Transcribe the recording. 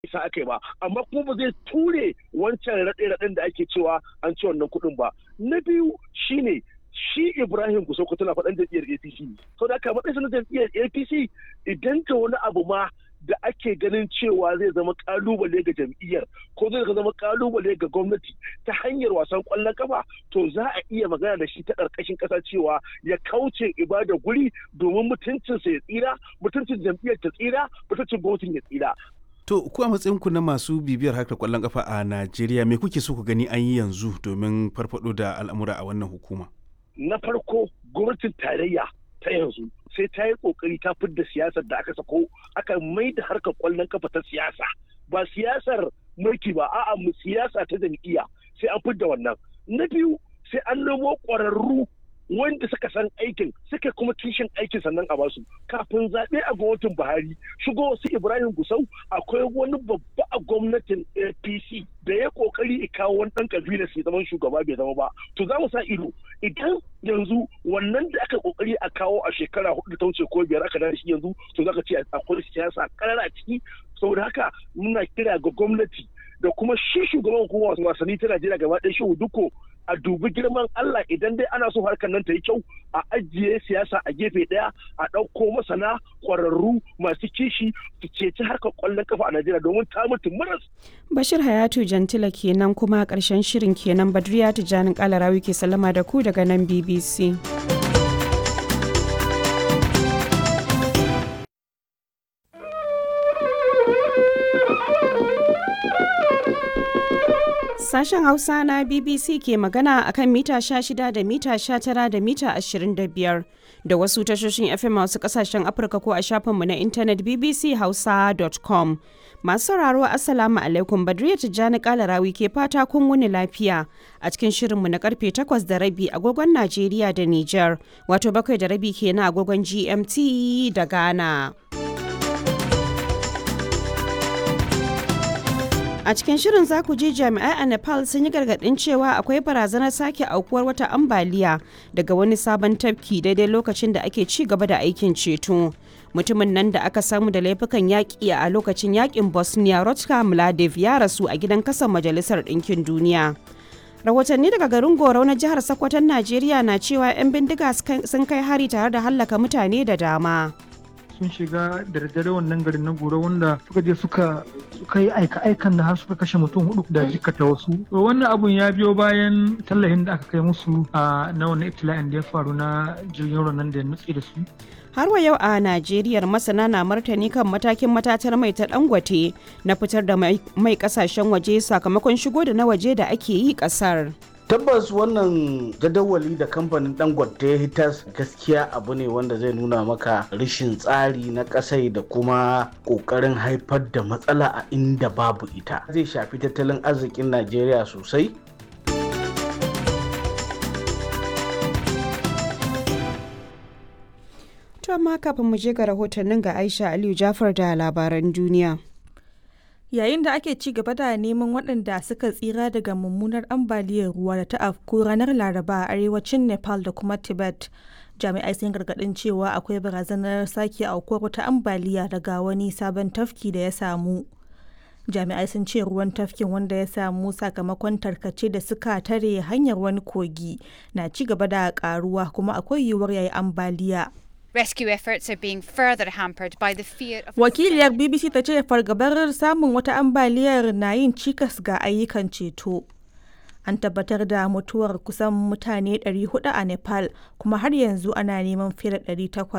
isa aka yi ba amma kuma ba zai ture wancan raɗe-raɗen da ake cewa an ci wannan kuɗin ba na biyu shine shi Ibrahim Gusauko tana faɗan jam'iyyar APC sau da aka matsayin na jam'iyyar APC idan ta wani abu ma da ake ganin cewa zai zama kalubale ga jam'iyyar ko zai zama kalubale ga gwamnati ta hanyar wasan kwallon kafa to za a iya magana da shi ta ƙarƙashin ƙasa cewa ya kauce ibada guri domin mutuncinsa ya tsira mutuncin jam'iyyar ta tsira mutuncin gwamnatin ya tsira To, ku a matsayinku na masu bibiyar harkar kwallon kafa a Najeriya, me kuke so ku gani an yi yanzu domin farfado da al'amura a wannan hukuma? Na farko, gwamnatin tarayya ta yanzu sai ta yi kokari ta fidda siyasar da aka sako aka mai da harkar kwallon kafa ta siyasa ba siyasar mulki ba a'a mu siyasa ta jam'iyya sai an fidda wannan na biyu sai an nemo ƙwararru wanda suka san aikin suka kuma kishin aikin sannan a basu kafin zaɓe a gwamnatin buhari shigo wasu ibrahim gusau akwai wani babba a gwamnatin apc da ya kokari kawo wani ɗan kabila sai zaman shugaba bai zama ba to za mu sa ido idan yanzu wannan da aka kokari a kawo a shekara hudu ta wuce ko biyar aka da shi yanzu to za ka ce akwai siyasa karara a ciki saboda haka muna kira ga gwamnati da kuma shi shugaban hukumar wasanni ta Najeriya gaba ɗaya shi duko a dubi girman Allah idan dai ana so harkar nan ta yi kyau a ajiye siyasa a gefe ɗaya a ɗauko masana ƙwararru masu kishi su ceci harkar ƙwallon kafa a Najeriya domin ta mutu maras. Bashir Hayatu Jantila kenan kuma ƙarshen shirin kenan Badriya Tijjanin Kalarawi ke sallama da ku daga nan BBC. Sashen Hausa na BBC ke magana akan mita 16 da mita 19 da mita 25 da wasu tashoshin FM wasu kasashen Afirka ko a shafinmu na intanet bbchausa.com. Masu sauraro Assalamu alaikum Badriya Tijjani Kalarawi ke fata kun wuni lafiya a cikin shirinmu na karfe 8 da rabi agogon Najeriya da Nijar wato bakwai da rabi kenan agogon GMT da Ghana. A cikin shirin za ku ji jami'ai a Nepal sun yi gargaɗin cewa akwai barazanar sake aukuwar wata ambaliya daga wani sabon tafki daidai lokacin da ake ci gaba da aikin ceto. Mutumin nan da aka samu da laifukan yaƙi a lokacin yaƙin Bosnia Rotka Mladiv ya rasu a gidan kasan Majalisar Ɗinkin Duniya. Rahotanni daga garin Gorau na jihar Sokoton Najeriya na cewa 'yan bindiga sun kai hari tare da hallaka mutane da dama. sun shiga da daddare wannan garin na goro wanda suka je suka suka yi aika-aikan da har suka kashe mutum hudu da jikata wasu wannan abun ya biyo bayan tallahin da aka kai musu a na wannan ibtila'in da ya faru na jirgin ruwan nan da ya nutse da su har wa yau a najeriya masana na martani kan matakin matatar mai ta dangote na fitar da mai kasashen waje sakamakon shigo da na waje da ake yi kasar tabbas wannan jadawali da kamfanin dangote ya hitas gaskiya abu ne wanda zai nuna maka rashin tsari na kasai da kuma kokarin haifar da matsala a inda babu ita zai shafi tattalin arzikin najeriya sosai to amma kafin mu je ga rahotannin ga aisha aliyu jafar da labaran duniya yayin da ake ci gaba da neman waɗanda suka tsira daga mummunar ambaliyar ruwa da ta afku ranar laraba a arewacin nepal da kuma tibet jami'ai sun gargaɗin cewa akwai barazanar sake aukuwar wata ambaliya daga wani sabon tafki da ya samu jami'ai sun ce ruwan tafkin wanda ya samu sakamakon tarkace da suka tare hanyar wani kogi na ci gaba da karuwa kuma akwai yiwuwar yayi ambaliya Rescue efforts are being further hampered by the fear of Wakiliyar BBC ta ce fargabar samun wata ambaliyar na yin cikas ga ayyukan ceto. An tabbatar da mutuwar kusan mutane 400 a Nepal kuma har yanzu ana neman fiye da 800